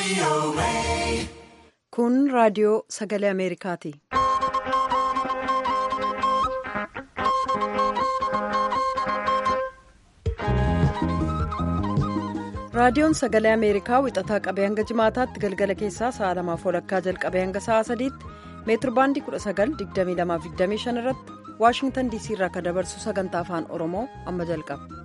Kun raadiyoo sagalee Ameerikaati. Raadiyoon sagalee Ameerikaa wixataa qabee hanga jimaataatti galgala keessaa sa'a lamaaf walakkaa jalqabee hanga sa'a sadiitti meetirbaandii 19,2225 irratti Waashingtan DC irraa kan dabarsu sagantaa afaan Oromoo amma jalqaba.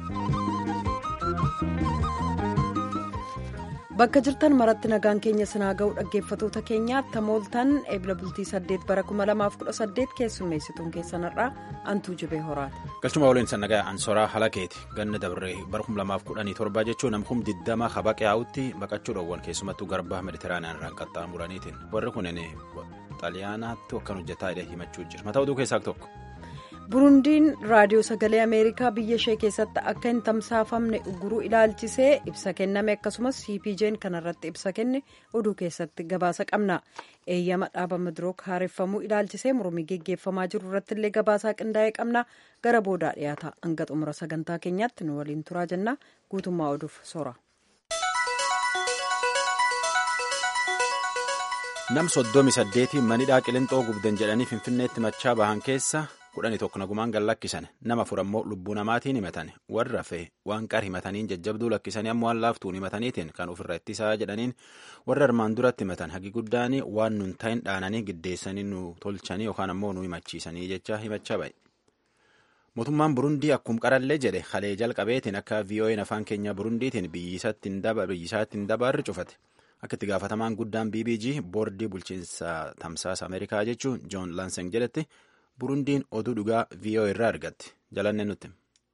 Bakka jirtan maratti nagaan keenya sinaa ga'u dhaggeeffatoota keenyaatti tamooltan eebila bultii 8 bara 2018 keessummeessituun keessanirraa antuu jibee horaati. Galchuma waliin sannagaa ansoraa halakeeti ganna dabree bara 2017 jechuun namkum 20 habaqee haa'utti baqachuu dhoowwan keessumattuu garbaa meditiraaniyaan irraan qaxxaamuraniitiin warri kunin xaaliyaanaatti akkan hojjetaa himachuu jira mataa oduu keessaa tokko. burundiin raadiyoo sagalee ameerikaa biyya ishee keessatti akka hin tamsaafamne uguruu ilaalchisee ibsa kenname akkasumas cpj'n kanarratti ibsa kenne oduu keessatti gabaasa qabna eeyyama dhaaba madirook haareffamuu ilaalchisee mormii geggeeffamaa jiru irratti illee gabaasaa qindaa'ee qabna gara boodaa dhiyaata hanga xumura sagantaa keenyaatti nu waliin turaa jenna guutummaa oduuf soora. nam soddomi saddeetii manidhaa qilinxoo gubdan jedhanii finfinneetti machaa bahan keessa. kudhanii tokko nagumaan gan lakkisan nama afur ammoo lubbuu namaatiin himatan warra fe waan qar himataniin jajjabduu lakkisanii ammoo waan laaftuun himataniitiin kan ofirra ittisaa jedhaniin warra armaan duratti himatan hagi guddaanii waan nun ta'in dhaananii giddeessanii nu tolchanii yookaan ammoo nu himachiisanii jecha himachaa ba'e. mootummaan burundii akkuma qarallee jedhe halee jalqabeetiin akka vo'n afaan keenya burundiitiin biyyisaatti hin dabarre cufate akka itti gaafatamaan guddaan bbg boordii bulchiinsa tamsaasa ameerikaa jechuun joon laanseng jedhetti. burundiin oduu dhugaa voa irraa argatti jalanne nutti.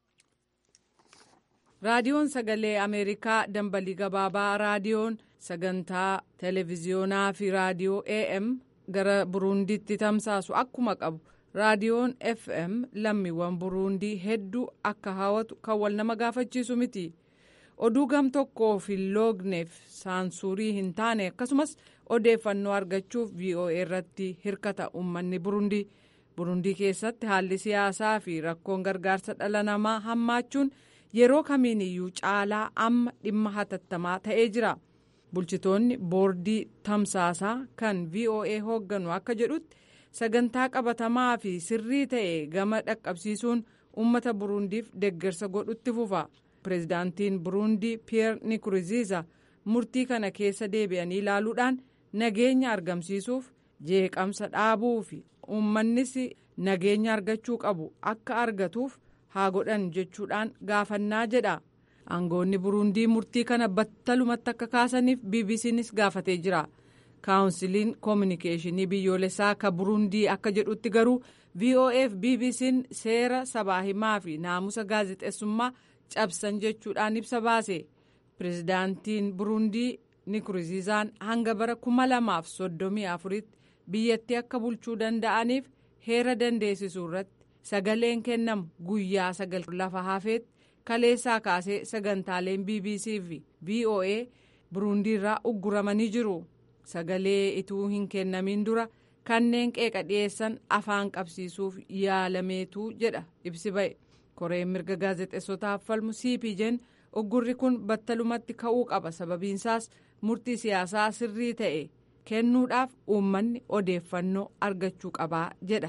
raadiyoon sagalee ameerikaa dambalii gabaabaa raadiyoon sagantaa televiziyoonaa fi raadiyoo am gara burundiitti tamsaasu akkuma qabu raadiyoon fm lammiiwwan burundii hedduu akka hawwatu kan wal nama gaafachiisu miti oduu gam tokkoof hin loogneef saansuurii hin taane akkasumas odeeffannoo argachuuf voa irratti hirkata uummanni burundii. burundii keessatti haalli siyaasaa fi rakkoon gargaarsa dhala namaa hammaachuun yeroo kamiiniyyuu caalaa amma dhimma hatattamaa ta'ee jira bulchitoonni boordii tamsaasaa kan voa hoogganu akka jedhutti sagantaa qabatamaa fi sirrii ta'e gama dhaqqabsiisuun uummata burundiif deeggarsa godhutti fufa pireezidaantiin burundii piyeer nikuriziisa murtii kana keessa deebi'anii ilaaluudhaan nageenya argamsiisuuf jeeqamsa dhaabuu fi uummannis nageenya argachuu qabu akka argatuuf haa godhan jechuudhaan gaafannaa jedha aangoonni burundii murtii kana battalumatti akka kaasaniif bbcnis gaafatee jira kaawunsiliin koominikeeshinii biyyoolessaa ka burundii akka jedhutti garuu voaf bbc'n seera sabaa himaa fi naamusa gaazexeessummaa cabsan jechuudhaan ibsa baase pireezidaantiin burundii nikuriziizaan hanga bara 2034 tti biyyattii akka bulchuu danda'aniif heera dandeessisuu irratti sagaleen kennamu guyyaa sagal lafa hafeetti kaleessaa kaasee sagantaaleen bbc fi voa burundiirraa ugguramanii jiru sagalee ituu hin kennamin dura kanneen qeeqa dhiyeessan afaan qabsiisuuf yaalameetu jedha ibsi ba'e koreen mirga gaazexeessotaaf falmu cpj'n uggurri kun battalumatti ka'uu qaba sababiinsaas murtii siyaasaa sirrii ta'e. kennuudhaaf uummanni odeeffannoo argachuu qabaa jedha.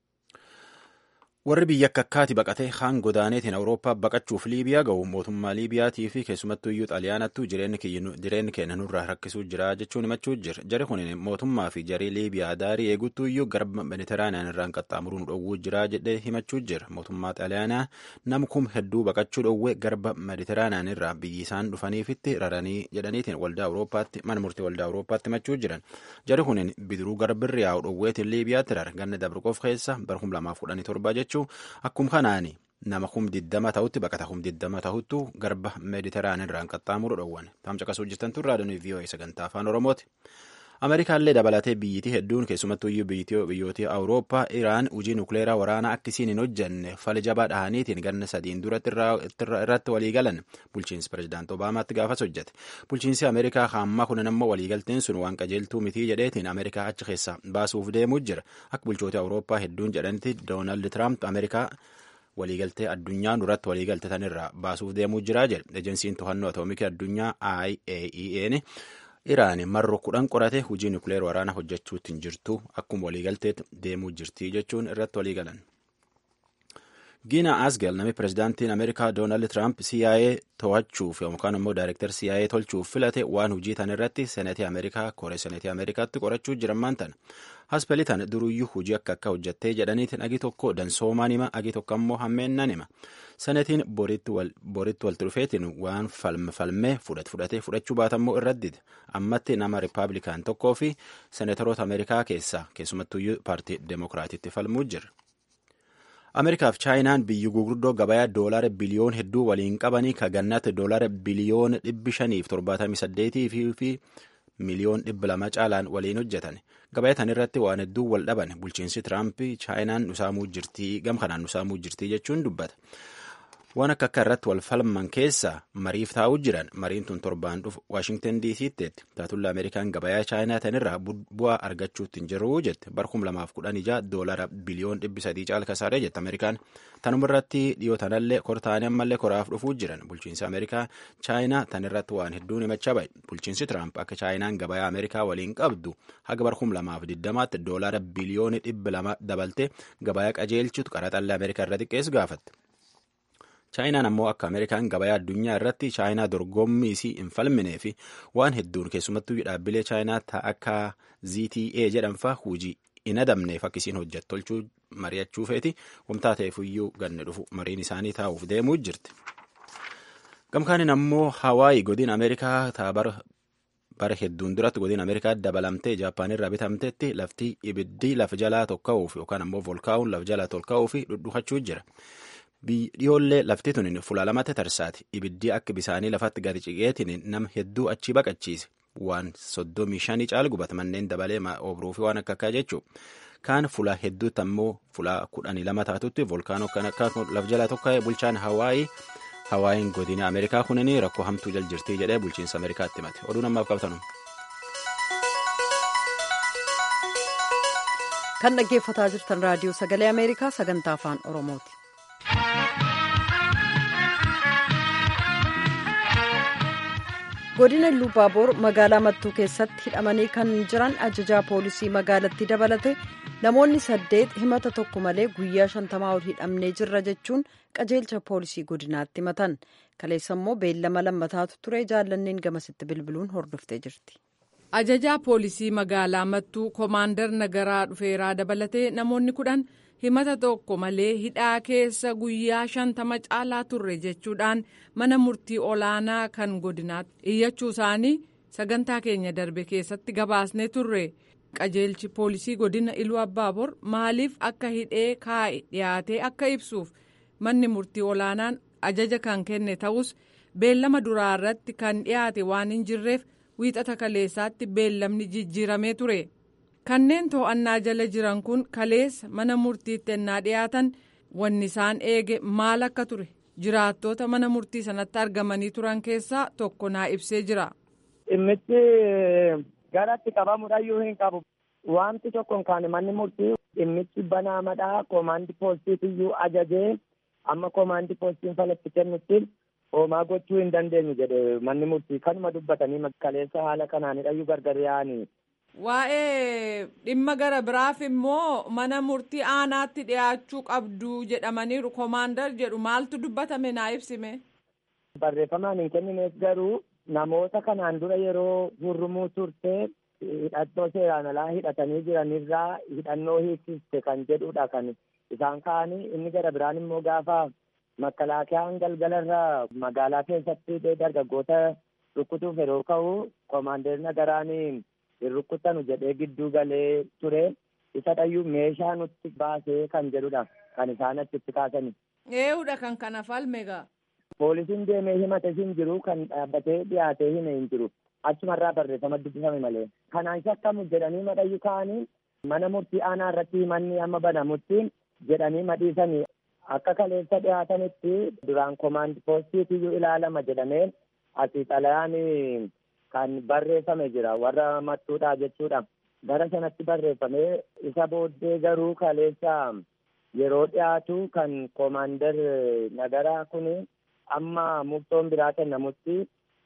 warri biyya akka akkaati baqatee haan godaaneetiin awurooppaa baqachuuf liibiyaa ga'u mootummaa liibiyaatii fi keessumattuu iyyuu xaaliyaanattu jireenyi keenya nurraa rakkisuu jira jechuun himachuu jira jari kun mootummaa fi jarii liibiyaa daarii eeguttuu iyyuu garba mediteraaniyaan irraan qaxxaamuruun dhowwuu jira jedhee himachuu jira mootummaa xaaliyaanaa nam kum hedduu baqachuu dhowwee garba mediteraaniyaan irraa biyyi isaan dhufaniifitti raranii jedhaniitiin waldaa awurooppaatti mana murtii waldaa awurooppaatti himachuu jiran jari kun bidiruu garbirri yaa'u dhowweetiin liibiyaatti rara ganna dabriqoof keessa bara 2017 jechuun. akkuma kanaani nama kum diddama ta'utti baqata kum diddama ta'uttu garba meediteraanii irraan qaxxaamuru dhowwan taam caqasuu jirtan tun raadiyoo voa sagantaa afaan oromooti ameerikaallee dabalatee biyyittii hedduun keessumattuu iyyuu biyyoota awurooppaa iraan hojii nukleeraa waraanaa akkisiin hin hojjenne fala jabaa dhahaniitiin ganna sadiin duratti irratti waliigalan bulchiinsi pireezidaanti obaamaatti gaafas hojjete bulchiinsi ameerikaa hamma kunin ammoo waliigalteen sun waan qajeeltuu mitii jedheetiin ameerikaa achi keessa baasuuf deemuu jira akka bulchoota awurooppaa hedduun jedhanitti doonaald tiraamp ameerikaa waliigaltee addunyaa duratti waliigaltetan irraa baasuuf deemuu jira jedhe ejensiin to'annoo atoomikii addunyaa IAEA'n Iraan marro kudhan qorate hojii nukleer waraanaa hojjechuutti hin jirtu akkuma waliigalteetti deemuu jirti jechuun irratti walii galan. Giina Asgel namni pirezidaantiin Ameerikaa Doonaald Tiraamp CIA to'achuuf yookaan immoo daayirektar CIA tolchuuf filate waan hojii tan irratti seneetii Ameerikaa koree seneetii Ameerikaatti qorachuu jiran maantan. Haspelii tan duruyyuu hojii akka akka hojjattee jedhaniitiin agi tokko dansoomaan hima agi tokko ammoo hammeennan hima. Seneetiin boritti walitti dhufeetiin waan falmee fudhate fudhatee fudhachuu baatammoo irratti dide. Ammatti nama Rippaabilikaan tokkoo fi seneetoroota Ameerikaa keessaa keessumattuyyuu paartii Demookiraatiitti falmuu jira. Ameerikaaf chaayinaan biyyi gurguddoo gabayaa doolaara biliyoon hedduu waliin qabanii ka gannatti doolaara biliyoon dhibbi shaniif torbaatamii saddeetii fi miliyoon dhibba lama caalaan waliin hojjetan. Gabayaa tan irratti waan hedduu wal dhaban bulchiinsi Tiraamp chaayinaan nusaamuu jirtii gam kanaan nusaamuu jirtii jechuun dubbata. Waan akka akka irratti wal falman keessa mariif taa'uu jiran mariin tun torbaan dhufu Waashingtan DC'tti taatulla Ameerikaan gabayaa chaayinaa tanirraa bu'aa argachuutti hin jiru jette barkum lamaaf kudhan ija doolara biliyoon dhibbi sadii caal kasaaree jette Ameerikaan tanuma irratti dhiyoo tanallee kortaanii ammallee koraaf dhufuu jiran bulchiinsi Ameerikaa chaayinaa tanirratti waan hedduun himachaa bahe bulchiinsi Tiraamp akka chaayinaan gabayaa Ameerikaa waliin qabdu haga barkum lamaaf diddamaatti doolara biliyooni dhibbi lama dabalte gabayaa qajeelchitu qaraxallee Ameerikaa irra xiqqeessu gaafatte. chaayinaan ammoo akka ameerikaan gabayaa addunyaa irratti chaayinaa dorgommii isii hin falminee fi waan hedduun keessumattuu dhaabbilee chaayinaa akka zta jedhanfaa hujii hin adamneef akka isiin hojjettu tolchuu mari'achuu feeti wamtaa ta'eefuyyuu ganne dhufu mariin isaanii taa'uuf deemuu jirti. gamkaanin ammoo hawaayi godin ameerikaa taabara bara hedduun duratti godin ameerikaa dabalamtee jaappaan irraa bitamtetti lafti ibiddi lafa jalaa tokka'uuf yookaan ammoo volkaa'uun lafa jalaa tolka'uuf dhudhuufachuu jira. dhiyoollee lafti tun fuula lamatti tarsaati ibiddi akka bisaanii lafatti gadi ciqeetiin nama hedduu achi baqachiise waan soddomii shanii caal gubata manneen dabalee obruu fi waan akka akkaa jechuu kaan fuula hedduutti ammoo fuula kudhanii lama taatutti volkaanoo kan akka laf jalaa tokko bulchaan hawaayii hawaayiin godina ameerikaa kunini rakkoo hamtuu jal jirtii jedhee bulchiinsa ameerikaatti himate oduu namaaf qabtanu. kan dhaggeeffataa jirtan raadiyoo sagalee ameerikaa sagantaa afaan oromooti. godina luubaaboor magaalaa mattuu keessatti hidhamanii kan jiran ajajaa poolisii magaalattii dabalate namoonni saddeet himata tokko malee guyyaa shantamaa ol hidhamnee jirra jechuun qajeelcha poolisii godinaatti himatan kaleessa immoo beellama lammataatu ture jaallanneen gamasitti bilbiluun hordoftee jirti. ajajaa poolisii magaalaa mattuu koomaandar nagaraa dhufeeraa dabalatee namoonni kudhan himata tokko malee hidhaa keessa guyyaa shantama caalaa turre jechuudhaan mana murtii olaanaa kan godinaatti iyyachuu isaanii sagantaa keenya darbe keessatti gabaasnee turre qajeelchi poolisii godina iluu abbaabor maaliif akka hidhee kaa'e dhiyaatee akka ibsuuf manni murtii olaanaan ajaja kan kenne ta'us beellama duraa irratti kan dhiyaate waan hin jirreef wiixata kaleessaatti beellamni jijjiiramee ture. kanneen to'annaa jala jiran kun kaleessa mana murtiitti ennaa dhiyaatan wanni isaan eege maal akka ture jiraattoota mana murtii sanatti argamanii turan keessaa tokko naa ibsee jira. dhimmichi garatti qabamuudhayyuu hin qabu wanti tokko kan manni murtii dhimmichi banaamadhaa koomaandi poolisiitiyyuu ajajee amma koomaandi poolisiin falatti kennutti hoomaa gochuu hin dandeenyu jedhe manni murtii kanuma dubbatanii kaleessa haala kanaanidhayyuu gargar yaa'anii. Waa'ee dhimma gara biraaf immoo mana murtii aanaatti dhiyaachuu qabdu jedhamaniiru koomaandar jedhu maaltu dubbatame naa ibsime. Barreeffamaan hin kennineef garuu namoota kanaan dura yeroo hurrumuu turte hidhannoo seeraan alaa hidhatanii jiranirraa hidhannoo hiiksiste kan jedhudha kan isaan ka'anii inni gara biraan immoo gaafa makkalaakiyaan galgalarraa magaalaa keessatti dargaggoota rukkutuuf yeroo ka'u koomaandeer nagaraanii. hin rukkutanu jedhee gidduu galee ture isa dhayyuu meeshaa nutti baasee kan jedhudha kan isaan achitti kaasani. Eeyyuudha kan kana falme gaa. Poolisiin deemee himate hin jiru kan dhaabbatee dhiyaatee hime hin jiru achumarraa barreeffama dubbifame malee. Kanaan shakkamu jedhanii madhayyuu ka'anii mana murtii aanaa irratti himanni amma banamutti jedhanii madhiisanii akka kaleessa dhiyaatanitti duraan koomaandi poostiitiyyuu ilaalama jedhamee asii xalayaan kan barreeffame jira warra mattuudha jechuudha gara sanatti barreeffame isa booddee garuu kaleessa yeroo dhiyaatu kan koomaandar nagaraa kun amma murtoon biraa kennamutti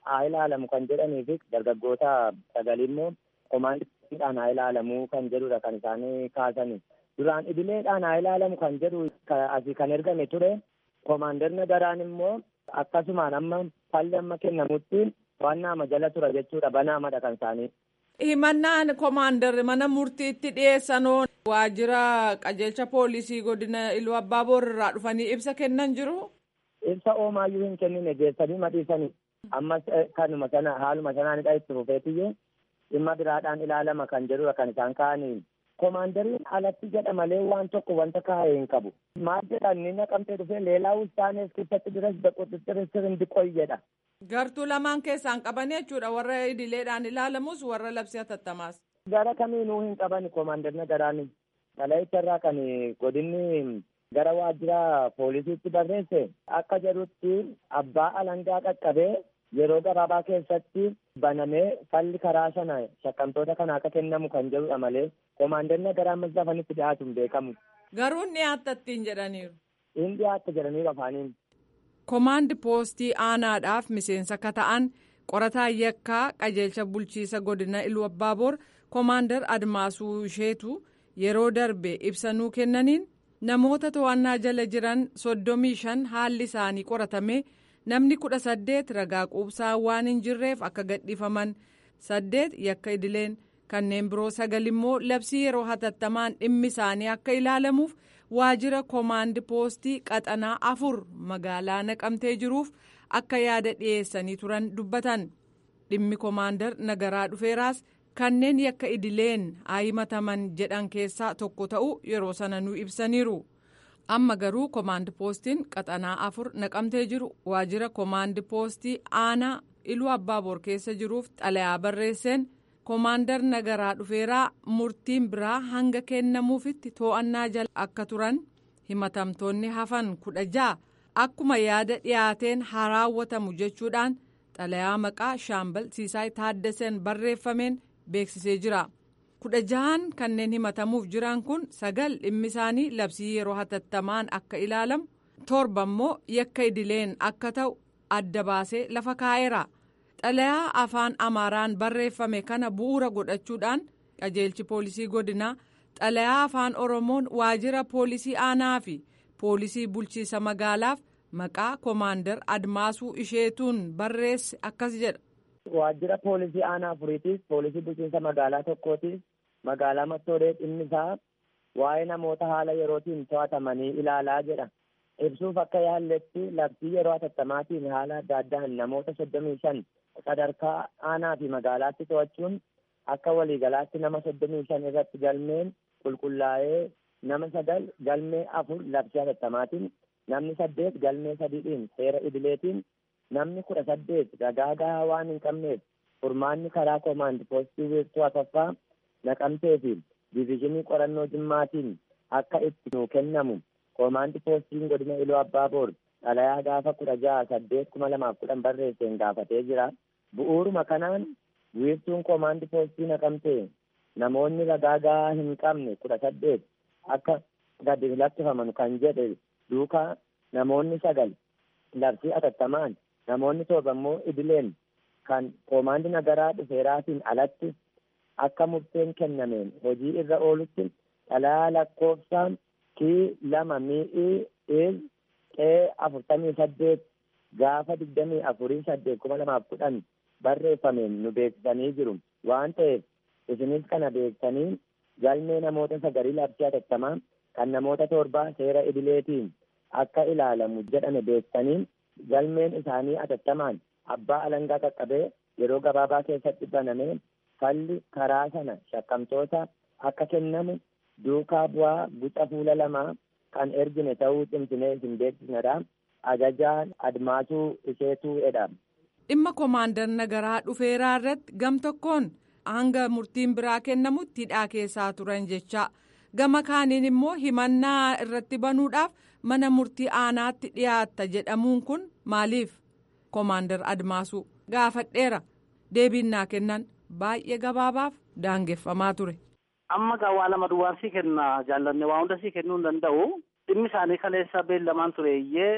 haa ilaalamu kan jedhanii fi dargaggoota sagalii immoo komaandiidhaan haa ilaalamuu kan jedhudha kan isaanii kaasani. Duraan idileedhaan haa ilaalamu kan jedhu asii kan ergame ture. Komaandarna daraan immoo akkasumaan amma falli amma kennamutti waan jala tura jechuudha banaamadha kan isaanii. himannaan koomaandar mana murtiitti dhiyeessanoo waajjira qajeelcha poolisii godina iluu abbaa boorarraa dhufanii ibsa kennan jiru. Ibsa oomaayyuu hin kennine geessanii madhiisanii ammas kanuma sana haaluma sanaanidha itti fufeetiyyee dhimma biraadhaan ilaalama kan jedhudha kan isaan ka'anii. Koomaandariin alatti jedha malee waan tokko wanta kaa'ee hin qabu. Maal jedhan ni naqamtee dhufee leelaa ustaanees keessatti diras bequxixxirisir hindi qoy jedha. Gartuu lamaan keessaan qaban jechuudha warra idileedhaan ilaalamus warra labsii hatattamaas. Gara kamiinuu hin qaban koomaandarna garaani. Xalayicha irraa kan godinni gara waajjira poolisiitti barreesse akka jedhutti abbaa alangaa qaqqabee yeroo gabaabaa keessatti banamee falli karaa sana shakkamtoota kana akka kennamu kan jedhudha malee koomaandarna garaa ammas lafanitti dhiyaatu hin beekamu. Garuu inni dhiyaattattiin jedhaniiru. Inni dhiyaatta jedhaniiru afaaniin. Komaandi poostii aanaadhaaf miseensa akka ta'an qorataa yakkaa qajeelcha bulchiisa godina iluu abbaaboor koomaandar admaasuu isheetu yeroo darbe ibsanuu kennaniin namoota to'annaa jala jiran soddomii shan haalli isaanii qoratame namni kudha saddeet ragaa quubsaa waan hin jirreef akka gadhiifaman saddeet yakka idileen kanneen biroo sagal immoo labsii yeroo hatattamaan dhimmi isaanii akka ilaalamuuf. waajjira koomaandi poostii qaxanaa afur magaalaa naqamtee jiruuf akka yaada dhiyeessanii turan dubbatan dhimmi koomaandar nagaraa dhufeeraas kanneen yakka idileen himataman jedhan keessaa tokko ta'u yeroo sana nu ibsaniiru amma garuu koomaandi poostiin qaxanaa afur naqamtee jiru waajjira koomaandi poostii aanaa iluu abbaaboor keessa jiruuf xalayaa barreesseen. koomaandar nagaraa dhufeeraa murtiin biraa hanga kennamuufitti to'annaa jala akka turan himatamtoonni hafan kudha ja'a akkuma yaada dhiyaateen haa raawwatamu jechuudhaan xalayaa maqaa shaambal siisaay taaddaseen barreeffameen beeksisee jira kudha ja'an kanneen himatamuuf jiran kun sagal dhimmi isaanii labsii yeroo hatattamaan akka ilaalamu torba immoo yakka idileen akka ta'u adda baasee lafa kaa'eera. xalayaa afaan amaaraan barreeffame kana bu'uura godhachuudhaan qajeelchi poolisii godinaa xalayaa afaan oromoon waajjira poolisii aanaa fi poolisii bulchiisa magaalaaf maqaa koomaandar admaasuu isheetuun barreesse akkas jedha. waajjira poolisii aanaa afuriitiif poolisii bulchiinsa magaalaa tokkootiif magaalaa mattoolee dhimmi isaa waa'ee namoota haala yerootiin to'atamanii ilaalaa jedha. ibsuuf akka yaalletti labsii yeroo hatattamaatiin haala adda addaan namoota soddomii shan sadarkaa aanaa fi magaalaatti to'achuun akka waliigalaatti nama soddomii shan irratti galmeen qulqullaa'ee nama sagal galmee afur labsii hatattamaatiin namni saddeet galmee sadiidhiin seera idileetiin namni kudha saddeet ragaa gahaa waan hin qabneef furmaanni karaa koomaandi poostii wiirtuu afaffaa naqamtee fi diviizhinii qorannoo jimmaatiin akka itti nuu kennamu koomaandi poostiin godina iluu abbaaboor xalayaa gaafa kudha jaha saddeet kuma lamaaf kudhan barreesseen gaafatee jira bu'uuruma kanaan wiirtuun koomaandi poostii naqamtee namoonni ragaa gahaa hin qabne kudha saddeet akka gadi lakkifaman kan jedhe duukaa namoonni sagal labsii hatattamaan namoonni torba immoo idileen kan koomaandi nagaraa dhufeeraatiin alatti akka murteen kennameen hojii irra oolutti xalayaa lakkoofsaan kii lama mi'ii il qee afurtamii saddeet gaafa digdamii afurii saddeet kuma lamaaf kudhan barreeffameen nu beeksisanii jiru waan ta'eef isinis kana beeksanii galmee namoota sagalii labsii hatattamaa kan namoota torbaa seera idileetiin akka ilaalamu jedhame beeksisanii galmeen isaanii hatattamaan abbaa alangaa qaqqabee yeroo gabaabaa keessatti banamee falli karaa sana shakkamtoota akka kennamu duukaa bu'aa guca fuula lamaa kan ergine ta'uu cimsinee isin beeksisnedha ajajaan admaasuu isheetuu edha. dhimma koomaandar nagaraa dhufeeraa irratti gam tokkoon hanga murtiin biraa kennamutti hidhaa keessaa turan jecha gama kaaniin immoo himannaa irratti banuudhaaf mana murtii aanaatti dhiyaatta jedhamuun kun maaliif koomaandar admaasuu gaafadheera deebiin naa kennan baay'ee gabaabaaf daangeffamaa ture. amma gaa waa lama duwwaan sii kenna jaallanne waa hunda sii kennuu hin danda'u dhimmi isaanii kaleessa beellamaan tureeyyee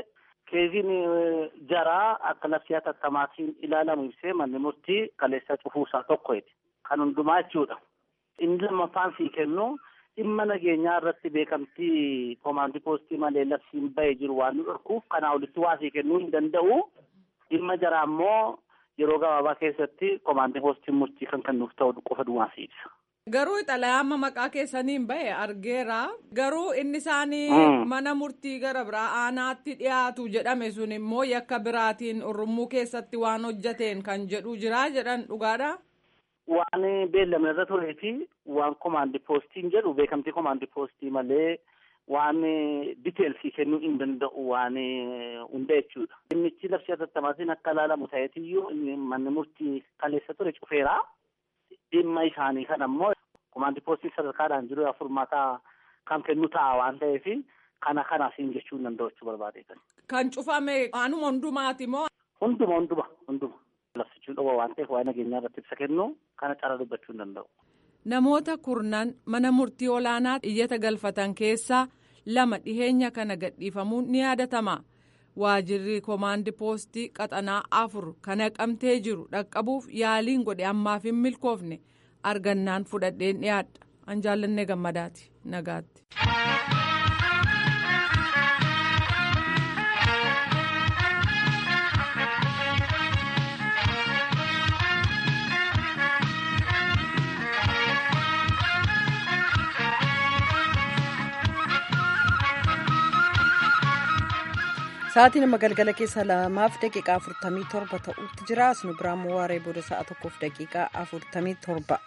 keeziin jaraa akka labsii hatattaamaatiin ilaalamu ibsee manni murtii kaleessa cufuusaa tokkoeti. Kan hundumaa jechuudha. Inni lammaffaan sii kennu dhimma nageenyaa irratti beekamtii koomaandii poostii malee labsiin bahee jiru waan nu dhorkuuf kanaa olitti waa sii kennuu hin danda'u. Dhimma jaraa immoo yeroo gabaabaa keessatti koomaandii poostiin murtii kan kennuuf ta'u qofa duwwaa si ibsa. Garuu xalayaa maqaa keessaniin bahe argeera. Garuu inni isaanii mana murtii gara biraa aanaatti dhiyaatu jedhame sun immoo yakka biraatiin Oromoo keessatti waan hojjateen kan jedhu jira jedhan dhugaadha. Waan beellamne irra turee fi waan komaandii poostiin jedhu beekamtii komaandii poostii malee waan diteelsii kennuu hin danda'u waan hunda jechuudha. Dhimmichi labsii hatattaamaatiin akka ilaalamu ta'eetiyyuu manni murtii kaleessa ture cufeera. Dhimma isaanii kan ammoo komaandii poostii sadarkaadhaan jiru furmaataa kan kennu ta'a waan ta'eef kana kanaasiin jechuu hin danda'u jechuu barbaade. Kan cufame anuma hundumaati moo? Hunduma hunduma hunduma. Labsichuun dhoowwa waan ta'eef waa'ee nageenyaa irratti ibsa kennu kana cara dubbachuu hin danda'u. Namoota kurnan mana murtii olaanaa iyyata galfatan keessaa lama dhiheenya kana gadhiifamuun ni yaadatama. Waajirri koomaandii poostii qaxanaa afur kan haqamtee jiru dhaqqabuuf yaaliin godhe ammaaf hin milkoofne argannaan fudhadheen dhiyaadha. An jaallannee gammadaati nagaatti. Sa'aatii nama galgala keessa lamaaf daqiiqaa afurtamii torba ta'utti jira. Asnu biraan waaree booda sa'a tokkoof daqiiqaa afurtamii torba.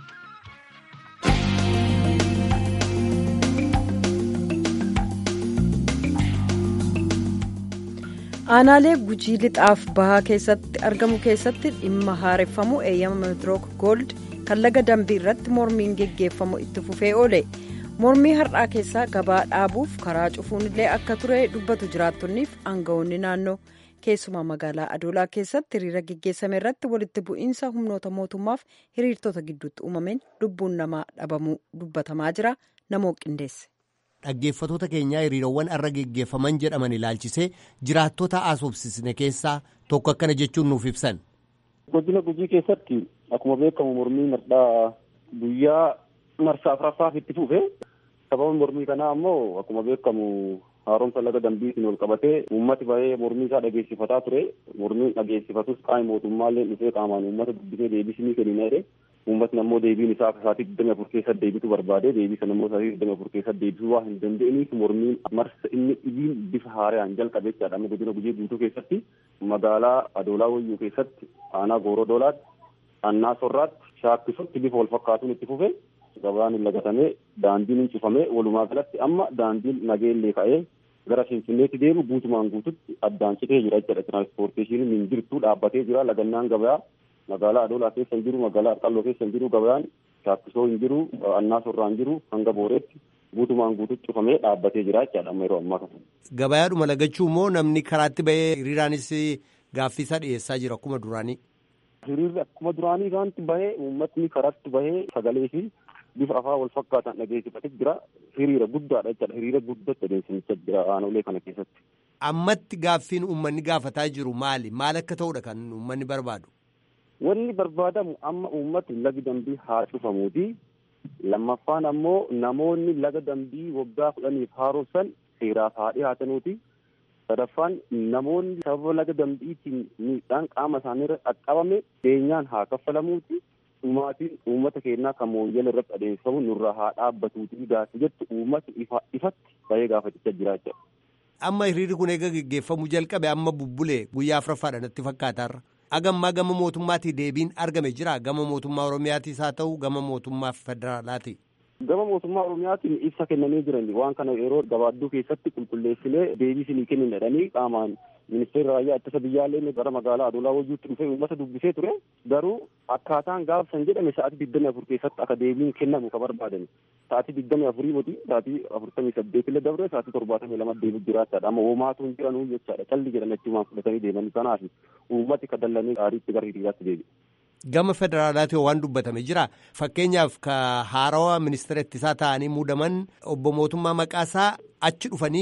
Aanaalee gujii lixaaf bahaa keessatti argamu keessatti dhimma haareffamu eeyyama meetirook gold kan laga dambii irratti mormiin geggeeffamu itti fufee oole. mormii har'aa keessaa gabaa dhaabuuf karaa cufuun illee akka ture dubbatu jiraattonniif aangawoonni naannoo keessumaa magaalaa adoolaa keessatti hiriira geggeessame irratti walitti bu'iinsa humnoota mootummaaf hiriirtota gidduutti uumameen lubbuun namaa dhabamuu dubbatamaa jira namoo qindeesse. dhaggeeffatoota keenyaa hiriirawwan irra geggeeffaman jedhaman ilaalchisee jiraattota asoobsisne keessaa tokko akkana jechuun nuuf ibsan. godina gujii keessatti akkuma beekamu mormiin har'aa guyyaa marsaa afuraffaaf itti fufe sababa mormii kanaa ammoo akkuma beekamu haaromsa laga dambiitiin wal qabatee uummati bahee mormii isaa dhageessifataa ture mormiin dhageessifatus qaama mootummaallee dhufee qaamaan uummata dubbisee deebisinii kennina jedhe uummatni ammoo deebiin isaa akka sa'aatii digdami afur keessatti deebitu barbaade deebii sana ammoo sa'aatii digdami afur keessatti deebisuu waan hin danda'iniif mormiin marsa inni dhibiin bifa haaraan jalqabe jechaadha amma godina gujii guutuu keessatti magaalaa adoolaa wayyuu keessatti aanaa gooroo doolaatti annaa sorraatti shaakkisutti bifa wal fakkaatuun itti fufe gabaan lagatamee daandiin hin cufamee walumaa galatti amma daandiin nageellee ka'ee gara finfinneetti deemu guutumaan guututti addaan citee jira jechuudha tiraanspoorteeshiniin hin jirtu dhaabbatee jira lagannaan gabayaa magaalaa adoolaa keessa hin jiru magaalaa arqalloo keessa hin jiru gabayaan shaakkisoo hin jiru annaa sorraa hin jiru hanga booreetti guutumaan guututti cufamee dhaabbatee jira jechaadha amma yeroo ammaa kana. Gabayaadhuma lagachuu immoo namni karaatti bahee hiriiraanis gaaffiisaa dhiyeessaa jira akkuma duraanii. Hiriirri akkuma duraanii kanatti bahee uummatni karaatti bahee sagalee fi bifa afaan wal fakkaatan dhageessifatee jira hiriira guddaadha jechaadha hiriira guddatti adeemsifachaa jira aanolee kana keessatti. Ammatti gaaffiin uummanni gaafataa jiru maali? Maal akka ta'udha kan uummanni barbaadu? Wanni barbaadamu amma uummatni lagi dambii haa cufamuuti. Lammaffaan ammoo namoonni laga dambii waggaa kudhaniif haaromsan seeraaf haa dhiyaatanuuti. Sadaffaan namoonni sababa laga dambiitiin miidhaan qaama isaaniirra qaqqabame beenyaan haa kaffalamuuti. Dhumaatiin uummata keenyaa kan mooyyala irratti adeemsifamu nurraa haa dhaabbatuuti gaafa jettu uummata ifatti bahee gaafachaa jira jechuudha. Amma hiriirri kun eega geggeeffamuu jalqabe amma bubbulee guyyaa afuraffaadha natti fakkaatarra. Agammaa gama mootummaatii deebiin argame jira gama mootummaa Oromiyaatis haa ta'u gama mootummaa federaalaati. Gama mootummaa Oromiyaatiin ibsa kennanii jiran waan kana yeroo gabaadduu keessatti qulqulleessinee deebii isinii kennin jedhanii qaamaan ministeerri raayyaa ittisa biyyaallee gara magaalaa adoolaa wayyuutti dhufee uummata dubbisee ture garuu akkaataan gaafsan jedhame sa'aatii digdami afur keessatti akka deebiin kennamu ka barbaadan sa'aatii digdami afurii moti sa'aatii afurtamii saddeet illee dabre sa'aatii torbaatamii lama deebii jiraachaadha amma homaatu hin jiranuu jechaadha calli jedhan achumaan fudhatanii deemanii kanaaf uummati ka dallanii gaariitti gara hiriiraatti deebi'e. Gama federaalaati waan dubbatame jira fakkeenyaaf ka haarawaa ministeera ittisaa ta'anii muudaman obbo mootummaa maqaasaa achi dhufanii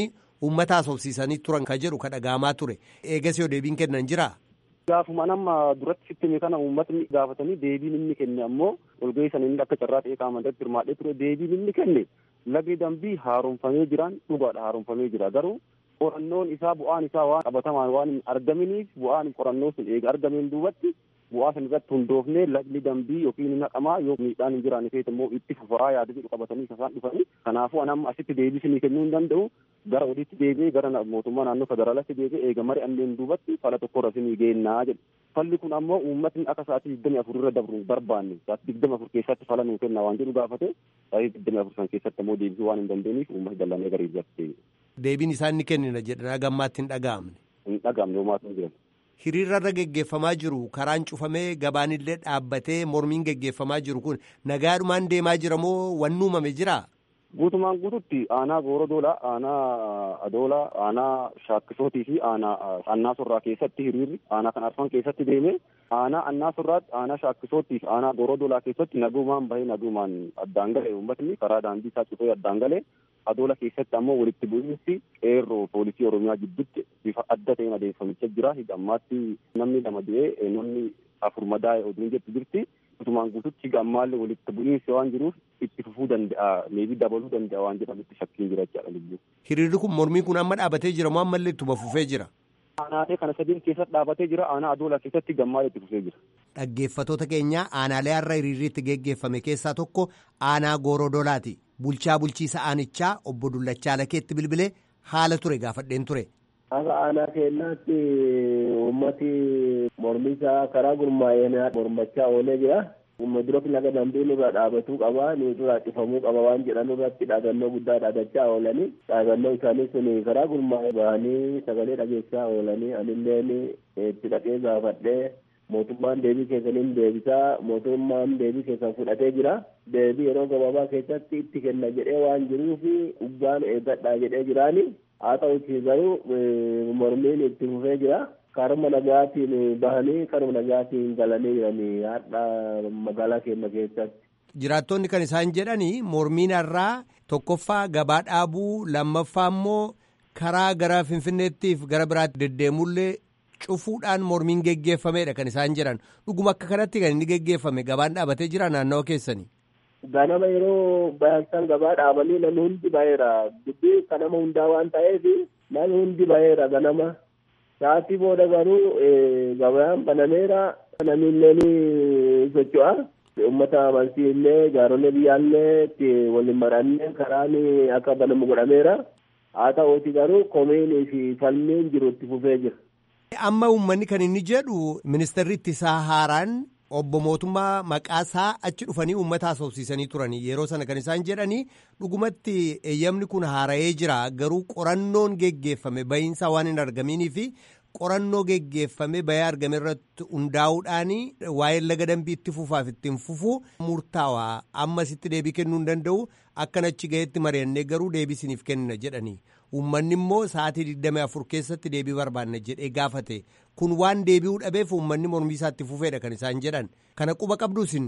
uummata haasofsiisanii turan ka jedhu ka dhaga'amaa ture eegas yoo deebiin kennan jira. Gaafuma nama duratti sitti hime kana uummatni gaafatanii deebiin inni kenne ammoo walgahii sana inni akka carraa ta'ee qaama irratti hirmaadhee ture deebiin inni kenne lagni dambii haaromfamee jiraan dhugaadha haaromfamee jira garuu qorannoon isaa bu'aan isaa waan qabatamaan waan hin argaminiif bu'aan qorannoo sun eega argameen duubatti bu'aa san irratti hundoofnee lagni dambii yookiin hin haqamaa yoo miidhaan hin jiraanne ta'e immoo itti fufaa yaada jedhu qabatanii isaan dhufanii kanaafuu anamma asitti deebisinii kennuu hin danda'u gara olitti deebi'ee gara mootummaa naannoo federaalaatti deebi'ee eega mari anneen duubatti fala tokkorra isinii geennaa jedhu. Falli kun ammoo uummatni akka sa'aatii digdamii afur irra dabru barbaanne sa'aatii digdamii afur keessatti fala nuu kenna waan jedhu gaafate sa'aatii digdamii afur san keessatti ammoo deebisuu waan hin dandeenyeef uummatni dallanee gara irratti Deebiin isaan ni kennina jedhan gammaatti hin dhaga'amne. Hin dhaga'amne homaatu hin jiran. Hiriirarra geggeeffamaa jiru karaan cufamee gabaanillee dhaabbatee mormiin geggeeffamaa jiru kun nagaadhumaan deemaa jira moo wanni uumame jira? Guutumaan guututti aanaa goorodoolaa, aanaa adoolaa, aanaa shaakkisootii fi aanaa annaa sorraa keessatti hiriirri aanaa kan arfan keessatti deeme aanaa annaa sorraatti aanaa shaakkisootii fi aanaa goorodoolaa keessatti nagumaan bahee nagumaan addaan gale uummatni karaa daandii isaa cufee addaan gale adoola keessatti ammoo walitti bu'iinsi qeerroo poolisii oromiyaa gidduutti bifa adda ta'een adeemsifamicha jira hidhammaatti namni lama du'ee namni afur madaa'e oduun jettu jirti. Guutumaan guututti gammaallee walitti bu'iinsi waan jiruuf itti fufuu danda'a meebii dabaluu danda'a waan jedhamutti shakkiin jira jechaadha lubbuu. Hiriirri kun mormiin kun amma dhaabatee jira moo ammallee ittuma fufee jira? Aanaalee kana sadiin keessatti dhaabatee jira aanaa adoolaa keessatti gammaalee itti fufee jira. Dhaggeeffatoota keenya aanaalee har'a hiriirri itti geggeeffame keessaa tokko aanaa goorodoolaati. Bulchaa bulchiisa aanichaa obbo Dullachaa Lakeetti bilbilee haala ture gaafadheen ture. Akka aanaa keenyaatti uummati mormisaa karaa gurmaa'een mormachaa oolee jira. Dura laga dambii nurraa dhaabatuu qaba, nurraa cufamuu qaba waan jedhan irratti dhaabannoo guddaa dhaabachaa oolanii dhaabannoo isaanii sun karaa gurmaa'ee bahanii sagalee dhageessaa oolanii anilleen itti dhaqee gaafadhee mootummaan deebii keessaniin deebisaa mootummaan deebii keessan fudhatee jira. Deebii yeroo gabaabaa keessatti itti kenna jedhee waan jiruuf dhugaan eeggadhaa jedhee jiraani. haa ta'uti garuu mormiin itti fufee jira karuma nagaatiin bahanii karuma nagaatiin galanii jiranii har'a magaalaa keenya keessatti. Jiraattonni kan isaan jedhanii mormiin har'aa tokkoffaa gabaa dhaabuu lammaffaa immoo karaa gara finfinneettiif gara biraatti deddeemullee cufuudhaan mormiin geggeeffameedha kan isaan jedhan dhuguma akka kanatti kan inni geggeeffame gabaan dhaabatee jira naannawa keessanii. ganama yeroo bayansan gabaa dhaabanii namni hundi baheera dubbii kanama hundaa waan ta'eef namni hundi baheera ganama sa'aatii booda garuu gabayaan banameera namni illee socho'a ummata amantii illee jaaronni biyyaallee itti waliin marannee karaan akka banamu godhameera haa ta'uuti garuu komiinii fi falmiin jiru itti fufee jira. amma uummanni kan inni jedhu ministeerri ittisaa haaraan obbo mootummaa maqaasaa achi dhufanii uummata haasofsiisanii turanii yeroo sana kan isaan jedhanii dhugumatti eeyyamni kun haara'ee jira garuu qorannoon geggeeffame bahiinsaa waan hin argaminii fi qorannoo geggeeffame bahee argame irratti hundaa'uudhaan waa'ee laga dambii itti fufaaf ittiin fufuu murtaawaa ammasitti deebii kennuu hin danda'u akkan achi gaheetti mari'annee garuu deebii isiniif kenna jedhanii uummanni immoo sa'aatii 24 keessatti deebii barbaanna jedhee gaafate kun waan deebi'uu dhabeef uummanni mormii isaatti fufeedha kan isaan jedhan kana quba qabdu isin.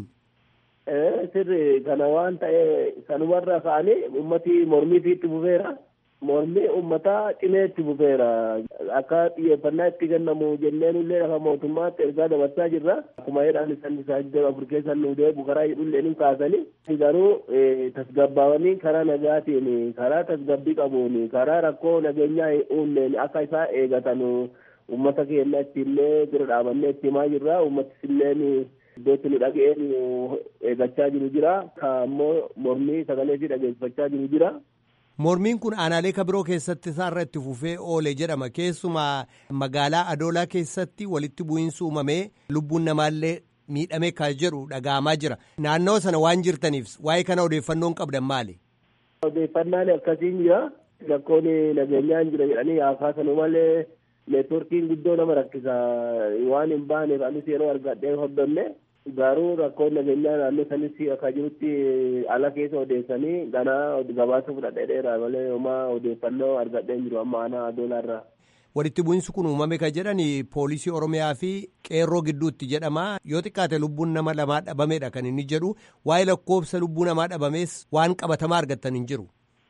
sirri kana waan ta'e sanumarra ka'anii ummati mormii itti fufeera. mormii ummataa cimee itti fufeera akka xiyyeeffannaa itti kennamu jenneen illee lafa mootummaatti ergaa dabarsaa jirra akkuma jedhan isaan isaa iddoo afur keessan nu deebu karaa jedhullee ni kaasanii garuu tasgabbaawanii karaa nagaatiin karaa tasgabbii qabuun karaa rakkoo nageenyaa uumneen akka isaa eegatan ummata keenya ittiillee bira dhaabannee itti himaa jirra ummatis illeen iddootti nu dhaga'een eegachaa jiru jira ammoo mormii sagalee fi dhageessifachaa jiru jira. Mormiin kun aanaalee kabiroo keessatti isaarra itti fufee oole jedhama keessumaa magaalaa adoolaa keessatti walitti bu'iinsi uumamee lubbuun namaallee miidhame kan jedhu dhaga'amaa jira naannawa sana waan jirtaniif waa'ee kana odeeffannoon qabdan maali. Odeeffannaan akkasiin jira rakkoon nageenyaan jira jedhanii haasaasanuu malee neetworkiin guddoo nama rakkisa waan hin baaneef anis yeroo argadhee hordofne garuu rakkoon nageenyaa naannoo sanis akka jirutti ala keessa odeessanii ganaa gabaasa fudhadhee dheeraa malee homaa odeeffannoo argadheen jiru amma aanaa adoolaarraa. Walitti bu'iinsi kun uumame kan jedhan poolisii Oromiyaa fi qeerroo gidduutti jedhama yoo xiqqaate lubbuun nama lamaa dhabameedha kan inni jedhu waa'ee lakkoofsa lubbuu namaa dhabamees waan qabatamaa argattan hin jiru.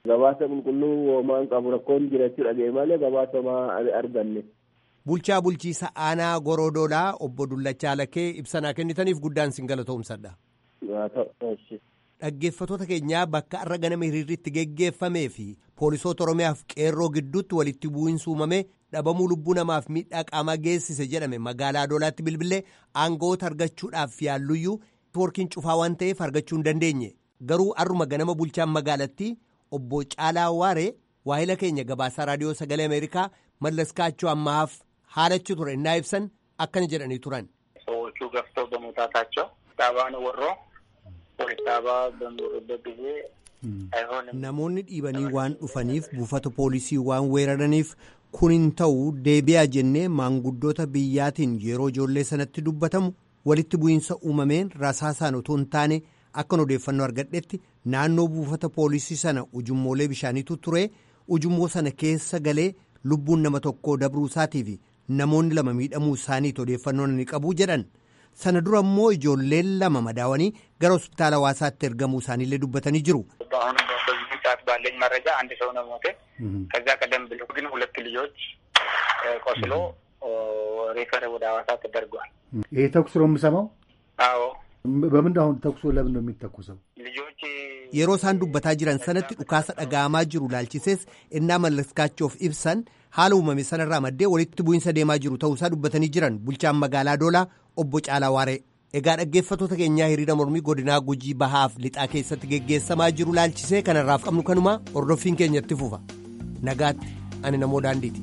gabaasa qulqulluu hoomaan qabu rakkoon jira jechuudha ga'e malee gabaasa homaa arganne. Bulchaa bulchiisa aanaa Gorodoolaa obbo Dullachaa Lakkee ibsanaa kennitaniif guddaan sin galatoomsadha. Dhaggeeffatoota keenyaa bakka har'a ganama hiriirritti geggeeffamee fi poolisoota Oromiyaaf qeerroo gidduutti walitti bu'iinsi uumamee dhabamuu lubbuu namaaf miidhaa qaamaa geessise jedhame magaalaa Adoolaatti bilbilee aangawoota argachuudhaaf yaalluyyuu neetwoorkiin cufaa waan ta'eef argachuu hin dandeenye garuu har'uma ganama bulchaan magaalattii obbo Caalaa Waaree waahila keenya gabaasaa raadiyoo sagalee Ameerikaa mallaskaachuu ammaaf haalachi ture innaa ibsan akkana jedhanii turan. ሰዎቹ ገፍተው በመውጣታቸው ዳባን ወሮ ፖሊስ ዳባ በሚወሩበት ጊዜ አይሆንም Namoonni dhiibanii waan dhufaniif buufata poolisii waan weeraraniif kun hin ta'u deebi'aa jennee maanguddoota biyyaatiin yeroo ijoollee sanatti dubbatamu walitti bu'iinsa uumameen rasaasaan otoo hin taane akkan odeeffannoo argadhetti naannoo buufata poolisii sana ujummoolee bishaaniitu ture ujummoo sana keessa galee lubbuun nama tokkoo dabruu isaatii fi namoonni lama miidhamuu isaaniitu odeeffannoo ni qabu jedhan sana dura immoo ijoolleen lama madaawanii gara hospitaala hawaasaatti ergamuu isaaniillee dubbatanii jiru. አሁን በዚህ ሰዓት ባለኝ መረጃ አንድ ሰው ነው ሞተ። ከዛ ቀደም ብሎ ግን ሁለት ልጆች ቆስሎ ሬፈር ወደ ሐዋሳ ተደርጓል። ይሄ ተኩስ ነው የምሰማው። አዎ በምንድን አሁን ተኩሱ ለምን ነው የሚተኩሰው? ልጆች yeroo isaan dubbataa jiran sanatti dhukaasa dhaga'amaa jiru laalchisees innaa mallaskaachuuf ibsan haala uumame sanarraa maddee walitti bu'iinsa deemaa jiru ta'uusaa dubbatanii jiran bulchaan magaalaa doolaa obbo Caalaa Waaree. Egaa dhaggeeffattoota keenyaa hiriira mormii godinaa gujii bahaaf lixaa keessatti geggeessamaa jiru laalchisee kanarraaf qabnu kanuma hordoffiin keenyatti fufa. Nagaatti ani namoo daandiiti.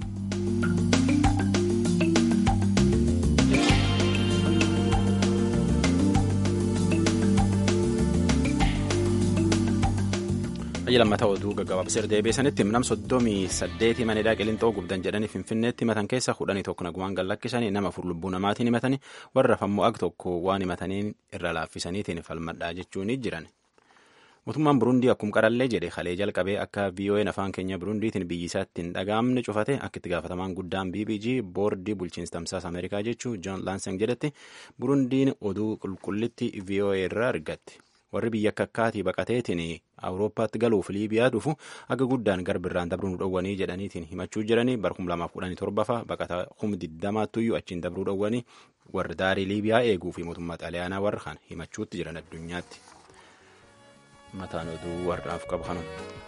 Biyya lammataa oduu gaggabaabsee deebiisanitti nam soddomii saddeeti manidhaa qilixoo gubdan jedhanii finfinneetti himatan keessa kudhanii tokko nagumaan gallakkisanii nama afur lubbuu namaatiin himatanii warra fammoo ag tokko waan himataniin irra laaffisaniitiin falmadhaa jechuun jiran. Mootummaan Burundii akkuma qarallee jedhe kalee jalqabee akka VOA'n afaan keenya Burundiitiin biyyi isaatti hin dhaga'amne cufate akka itti gaafatamaan guddaan BBG boordii bulchiinsa tamsaasa Ameerikaa jechuu John Lansing jedhetti Burundiin oduu qulqullitti VOA irraa argatti. warri biyya akka akkaatii baqateetiin awurooppaatti galuuf liibiyaa dhufu akka guddaan garbirraan dabruu nu dhowwanii jedhaniitiin himachuu jiranii bara kum lamaaf kudhanii torbafa baqata kum diddamaattuyyuu achiin dabruu dhowwanii warri daarii liibiyaa eeguu fi mootummaa xaaliyaanaa warra kan himachuutti jiran addunyaatti. mataan oduu warraaf qabu kanuma.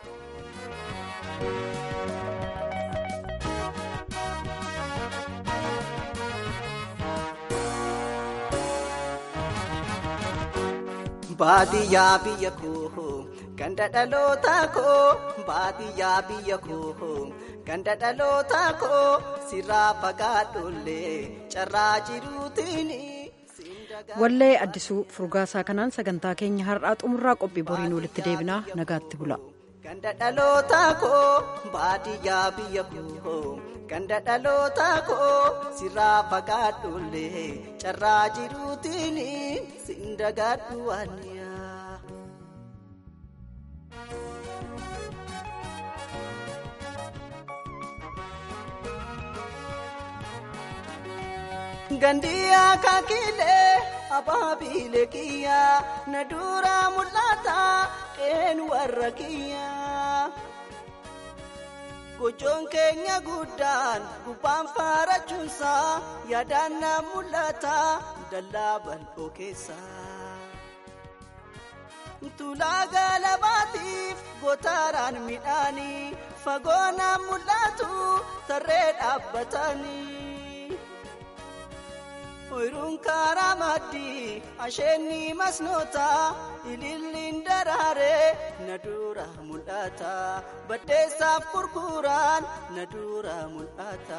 baadiyyaa biyya koo ganda dhaloota koo baadiyyaa biyya koo ganda dhaloota koo sirraa fagaadhollee carraa jiruutiin. wallee addisuu furgaasaa kanaan sagantaa keenya har'aa xumurraa qophii boriin walitti deebinaa nagaatti bula. ganda dhaloota koo baadiyyaa biyya koo ganda dhaloota koo sirraa fagaadhollee carraa jiruutiin sin dagaadhu waaniyaa. gandiyaa kakilee abaabiilee kiyyaa na duraa mul'ata qeen warra kiyyaa. gochoon keenya guddaan gubbaan faarachuunsaa yaadaan na mul'ata dallaa bal'oo keessaa. Tulaa galabaatiif gootaraan midhaanii fagoo na mul'atu tarree dhaabbatanii. Oyiruun karaa maddii asheenni masnoota ililliin daraaree na dura mul'ata baddeessaaf gurguraan na dura mul'ata.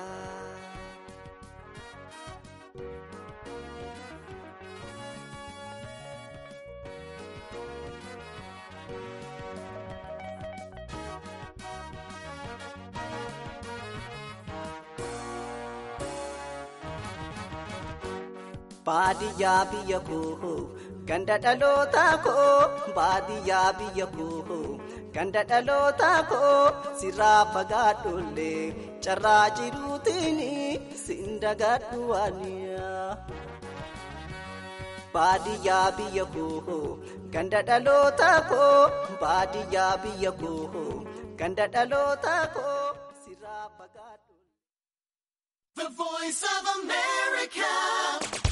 baadiyyaa biyya koo ganda dhaloota koo baadiyyaa biyya koo ganda dhaloota koo sirraa fagaadhollee carraa jiruutiin sin dagaadhu waaniyaa. baadiyyaa biyya koo ganda dhaloota koo baadiyyaa biyya koo ganda dhaloota koo sirraa fagaadhu. The voice of America.